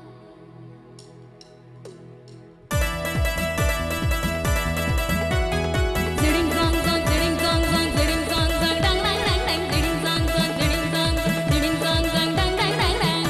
Ding dong dong, ding dong dong, ding dong dong, dang dang dang dang, ding dong dong, ding dong dong, ding dong dong, dang dang dang dang.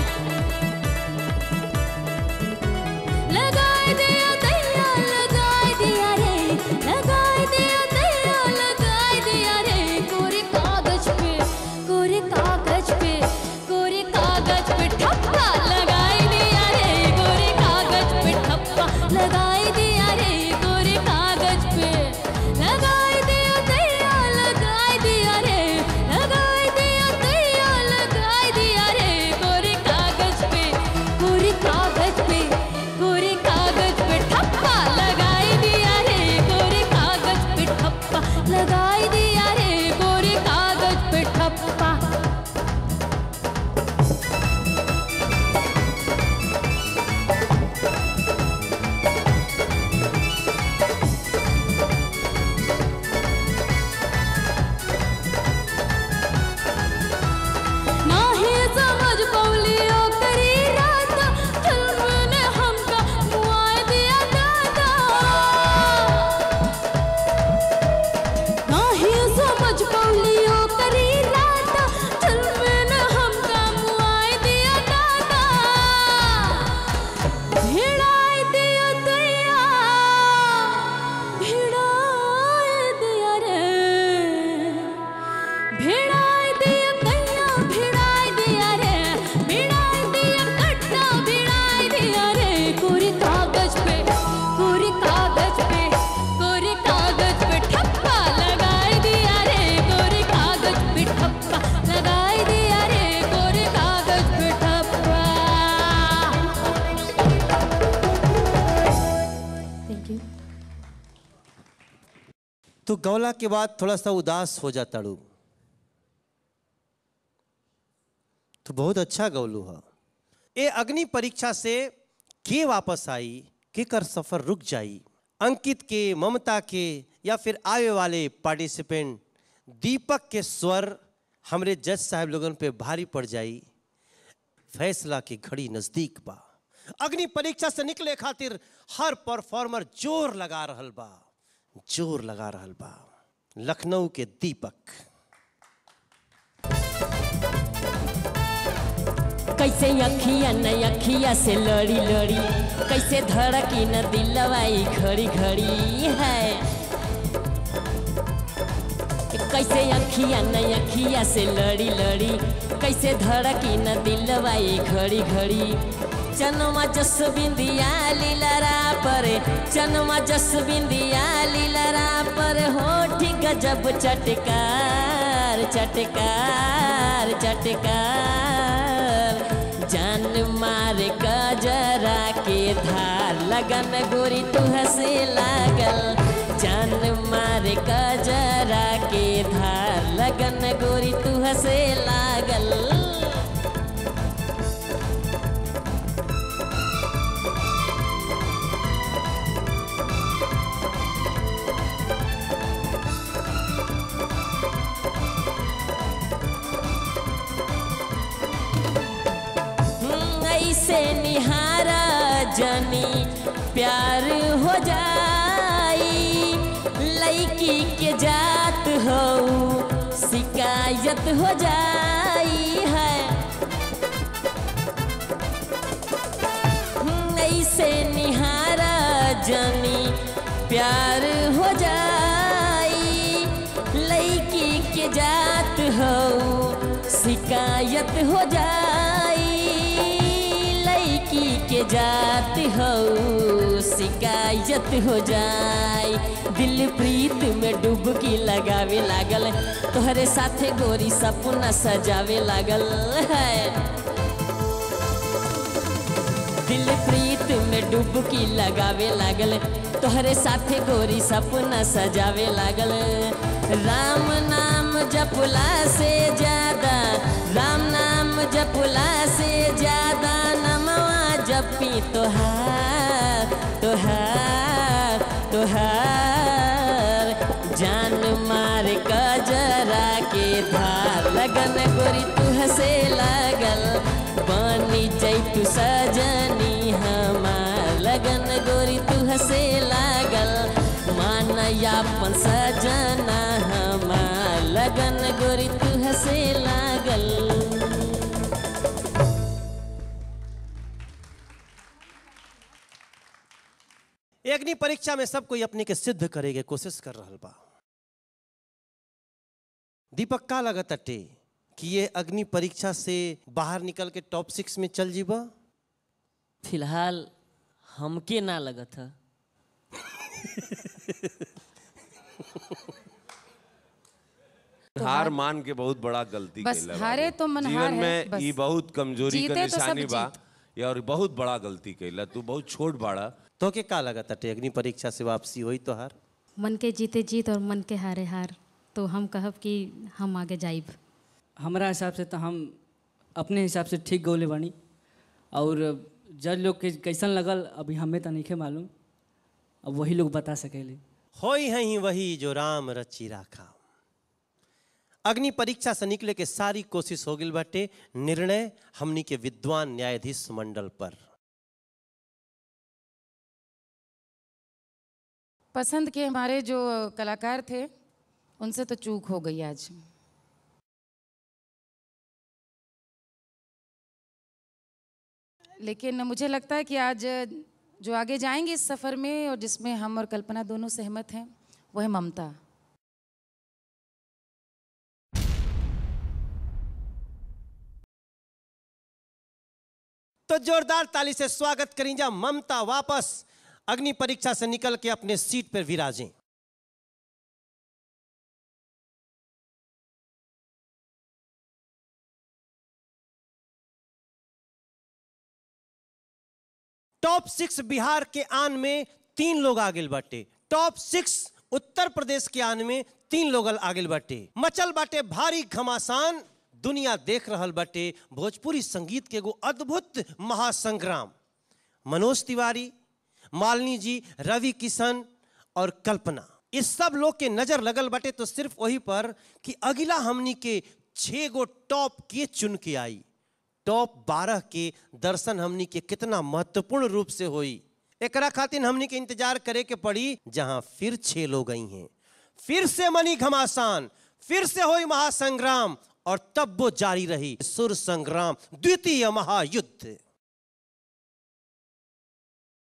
लगाई दिया दैया लगाई दिया रे लगाई दिया दैया लगाई दिया रे कोरे कागज पे कोरे कागज पे कोरे कागज पे ठप्पा लगाई दिया रे कोरे कागज पे ठप्पा लगाई दिया रे कोरे कागज पे लगाई दिया दैया लगाई दिया रे लगाई दिया दैया लगाई दिया रे कोरे कागज पे कोरे कागज पे कोरे कागज पे ठप्पा लगाई दिया रे कोरे कागज पे ठप्पा लगाई दिया रे कोरे कागज पे ठप्पा नाही समझ पौलियो करी रात फिल्म ने हमका मुआए दिया दादा नाही समझ पौलियो करी रात फिल्म ने हमका मुआए दिया दादा भिड़ाई दिया दैया भिड़ाई दिया रे भिड़ाई दिया कैया भिड़ाई दिया रे भिड़ाई दिया कट्टा भिड़ाई दिया रे कोरे कागज पे कोरे कागज पे कोरे कागज पे ठप्पा लगाई दिया रे कोरे कागज पे ठप्पा लगाई दिया रे कोरे कागज पे ठप्पा थैंक यू तो गौला के बाद थोड़ा सा उदास हो जाता रू तो बहुत अच्छा गौलू है ए अग्नि परीक्षा से के वापस आई के कर सफर रुक जाई अंकित के ममता के या फिर आवे वाले पार्टिसिपेंट दीपक के स्वर हमरे जज साहब लोगन पे भारी पड़ जाई फैसला की घड़ी नजदीक बा अग्नि परीक्षा से निकले खातिर हर परफॉर्मर जोर लगा रहल बा जोर लगा रहल बा लखनऊ के दीपक कैसे अखिया न अखिया से लड़ी लड़ी कैसे धड़की न दिलवाई घड़ी घड़ी है कैसे अखिया न अखिया से लड़ी लड़ी कैसे धड़की न दिलवाई घड़ी घड़ी चनमा जस बिंदिया लीलरा पर चनमा जस बिंदिया लीलरा पर होठ गजब चटकार चटकार चटकार जान मार कजरा के धार लगन गोरी तू हंसे लागल जान मार कजरा के धार लगन गोरी तू हंसे लागल ऐसे निहारा जनी प्यार हो जाई लड़की के जात हो शिकायत हो जाई है ऐसे निहारा जनी प्यार हो जाई लड़की के जात हो शिकायत हो जाई लड़की के जात हो शिकायत हो जाई दिल प्रीत में डुबकी लगावे लागल तोहरे साथे गोरी सपना सजावे लागल है दिल प्रीत में डुबकी लगावे लागल तोहरे साथे गोरी सपना सजावे लागल राम नाम जपला से ज्यादा राम नाम जपला से ज्यादा नमवा जपी तोहार तोहार तोहार जान मार कजरा के धार लगन गोरी तू हंसे लागल बनी जैतु सजनी हमार लगन गोरी तू हंसे लागल मान यापन सजना हमार लगन गोरी तू हंसे लागल अग्नि परीक्षा में सब कोई अपने के सिद्ध करेगे कोशिश कर रहा बा दीपक का लगत अटे कि ये अग्नि परीक्षा से बाहर निकल के टॉप सिक्स में चल जीबा फिलहाल हमके ना लगत है हार मान के बहुत बड़ा गलती बस कैला हारे बाबू। तो मन जीवन हार है, में बस। ई बहुत कमजोरी जीते का तो सब निशानी बा जीत। ये और बहुत बड़ा गलती कैला तू बहुत छोट बाड़ा तो के का लगत अटे अग्नि परीक्षा से वापसी हुई तो हार मन के जीते जीत और मन के हारे हार तो हम कहब कि हम आगे जाइब हमारा हिसाब से तो हम अपने हिसाब से ठीक गौले बानी और जज लोग के कैसन लगल अभी हमें तो नहीं मालूम अब वही लोग बता सकेले होई है ही वही जो राम रची राखा अग्नि परीक्षा से निकले के सारी कोशिश हो गई बाटे निर्णय हमनी के विद्वान न्यायाधीश मंडल पर पसंद के हमारे जो कलाकार थे उनसे तो चूक हो गई आज लेकिन मुझे लगता है कि आज जो आगे जाएंगे इस सफ़र में और जिसमें हम और कल्पना दोनों सहमत हैं वो है ममता तो जोरदार ताली से स्वागत करें जा ममता वापस अग्नि परीक्षा से निकल के अपने सीट पर विराजें टॉप सिक्स बिहार के आन में तीन लोग आगे बाटे टॉप सिक्स उत्तर प्रदेश के आन में तीन लोग आगे बाटे मचल बाटे भारी घमासान दुनिया देख रहल बाटे भोजपुरी संगीत के एगो अद्भुत महासंग्राम मनोज तिवारी मालिनी जी रवि किशन और कल्पना इस सब लोग के नजर लगल बाटे तो सिर्फ वही पर कि अगला हमनी के छह गो टॉप के चुन के आई टॉप बारह के दर्शन हमनी के कितना महत्वपूर्ण रूप से होई एकरा खातिर हमनी के इंतजार करे के पड़ी जहां फिर छह लोग आई हैं फिर से मनी घमासान फिर से होई महासंग्राम और तब वो जारी रही सुर संग्राम द्वितीय महायुद्ध